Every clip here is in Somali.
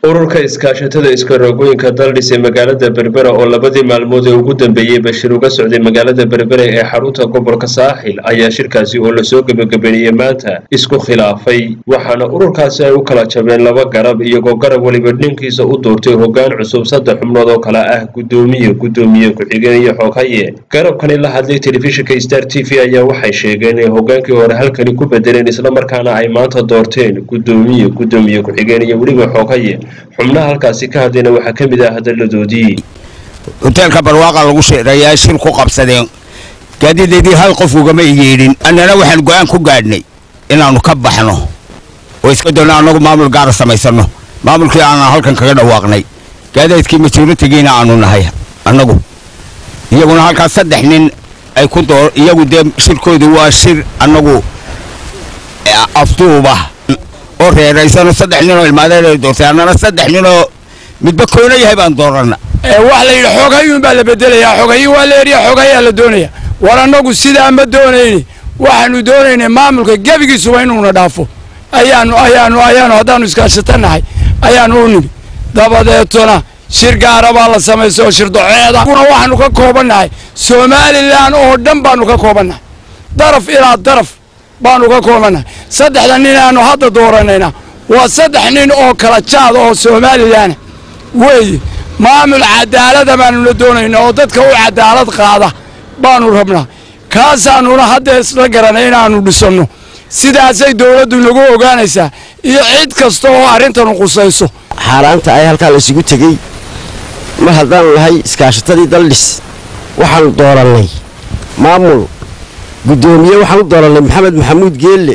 ururka iskaashatada iskarogooyinka daldhis ee magaalada berbera oo labadii maalmood ee ugu dambeeyey bashir uga socday magaalada berbera ee xarunta gobolka saaxil ayaa shirkaasi oo lasoo gebagabeeyey maanta isku khilaafay waxaana ururkaasi ay u kala jabeen laba garab iyagoo garab weliba dhinkiisa u doortay hoggaan cusub saddex xubnood oo kale ah guddoomiye guddoomiye ku-xigeen iyo xoghaye garabkani la hadlay telefishinka star t v ayaa waxay sheegeen in hoggaankii hore halkani ku bedeleen islamarkaana ay maanta doorteen guddoomiye guddoomiye ku-xigeen iyo weliba xoghaye xubnaha halkaasi ka hadlayna waxaa ka mid ah hadaladoodii hoteelka barwaaqa lagu sheerayaa shir ku qabsadeen gaadideedii hal qof ugama igeedhin annana waxaan go-aan ku gaadhnay inaannu ka baxno oo iska doonno annagu maamul gaara samaysanno maamulkii aanan halkan kaga dhawaaqnay gaadaydkii majoritigiina aanu nahay annagu iyaguna halkaas saddex nin ay ku doo iyagu dee shirkoodu waa shir annagu afduuba oo reeraysano saddex ninoo ilmaadeen ay doortay annana saddex ninoo midba koono yahay baan doorana waxa la yidhi xogayuun baa la bedelayaa xogayi waa la erya xogayaa la doonaya war annagu sidaa ma doonayni waxaanu doonaynay maamulka gebigiisuba inuuna dhaafo ayaanu ayaanu ayaanu haddaanu iskaashatanahay ayaanu u nimi dabadeetona shir gaara baa la samaystay oo shir doceeda kuna waxaanu ka koobannahay somalilan oo dhan baanu ka koobannahay daraf ilaa daraf baanu ka koobannahay saddexda nin aanu hadda dooranayna waa saddex nin oo kala jaad oo somalilan weeye maamul cadaalada baanuna doonaynaa oo dadka u cadaalad qaada baanu rabnaa kaasaanuna hadda isla garanay inaannu dhisanno sidaasay dowladdu nagu ogaanaysaa iyo cid kasta oo arrintanu qusayso xaaraanta ay halkaa la isugu tegey mar haddaanu nahay iskaashatadii daldhis waxaanu doorannay maamul guddoomiye waxaan u doorannay maxamed maxamuud geelle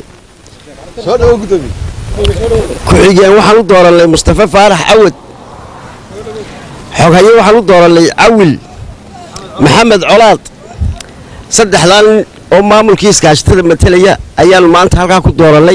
ku-xigeen waxaan u doorannay mustafa faarax cawad xoghaye waxaan u doorannay cawil maxamed colaad saddexdaa nin oo maamulkii iskaashatada matelaya ayaanu maanta halkaa ku doorannay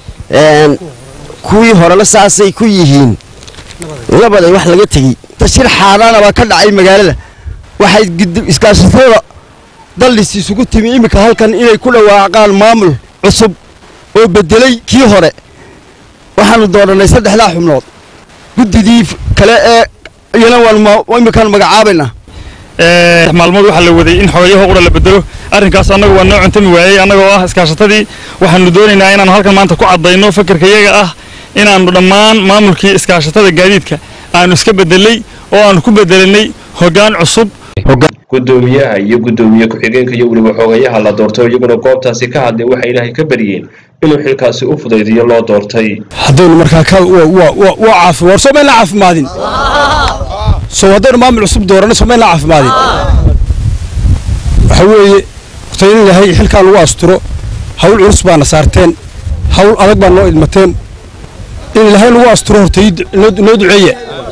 kuwii horena saasay ku yihiin labaday wax laga tegey shir xaaraana baa ka dhacay magaalada waxay iskaashatada daldhis isugu timi iminka halkan inay ku dhawaaqaan maamul cusub oo bedelay kii hore waxaanu doorannay saddexdaa xubnood guddidii kale ee iyana waan iminkaan magacaabaynaa maalmood waxaa la waday in xogayaho qura la bedelo arrinkaas annagu waa noo cuntami waayey annagoo ah iskaashatadii waxaanu doonaynaa inaanu halkan maanta ku caddayno fakarka iyaga ah inaannu dhammaan maamulkii iskaashatada gaadiidka aanu iska bedelay oo aanu ku bedelanay hoggaan cusub guddoomiyaha iyo guddoomiye ku-xigeenka iyo weliba xogayaha la doortay iyaguna goobtaasi ka hadlay waxay ilaahay ka baryeen inuu xilkaasi u fudaydiyo loo doortay haddaynu markaa waa caafi war soo mayn la caafimaadin soo haddaynu maamul cusub dooranno soo mayn la caafimaadin waxa weeye horta in ilaahay xilkaa lagu asturo hawl culus baana saarteen hawl adag baa noo idmateen in ilaahay lagu asturo horta noo duceeya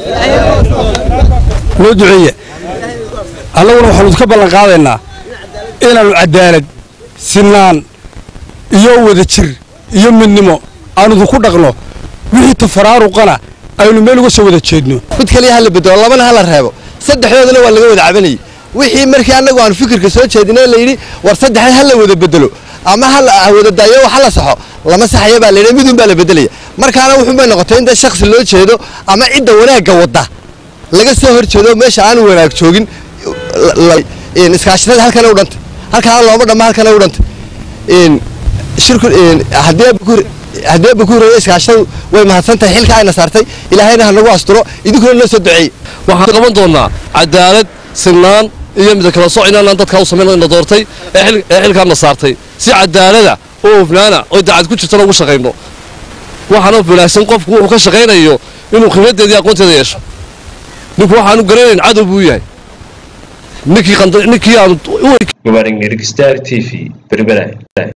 noo duceeya annaguna waxaanu ka ballan qaadaynaa inaannu cadaalad sinaan iyo wada jir iyo midnimo aanudu ku dhaqno wixii tafaraaruqana aynu meel uga soo wada jeedno mid kaliya hala bedelo labana hala reebo saddexdoodana waa laga wada cabanayay wixii markii annagu aanu fikirka soo jeedinay layidhi war saddexda hala wada bedelo ama hala wada daayo wax hala saxo lama saxaya baa layidhi midun baa la bedelaya markaana wuxuun bay noqotay in dee shakhsi loo jeedo ama cidda wanaagga wadda laga soo hor jeedo meesha aanu wanaag joogin iskaashatada halkana u dhantay halkaana looma dhamma halkana u dhantay shirku haddii haddii ba ku horeeyay iskaashadu way mahadsan tahay xilka ayna saartay ilaahayna ha nagu asturo idinkuna noo soo duceeyey waxaan qaban doonaa cadaalad sinaan iyo mida kala soc inaanaan dadkaa u samayn na doortay ee xilkaana saartay si cadaalada oo hufnaana oo dacad ku jirtana ugu shaqayno waxaana wanaagsan qofku wuxuu ka shaqaynayo inuu khibraddeedii aqoonteeda yeesho ninku waxaanu garanayn cadow buu yahay ninkii ninkii aanu mubaarak nirig star t v berbera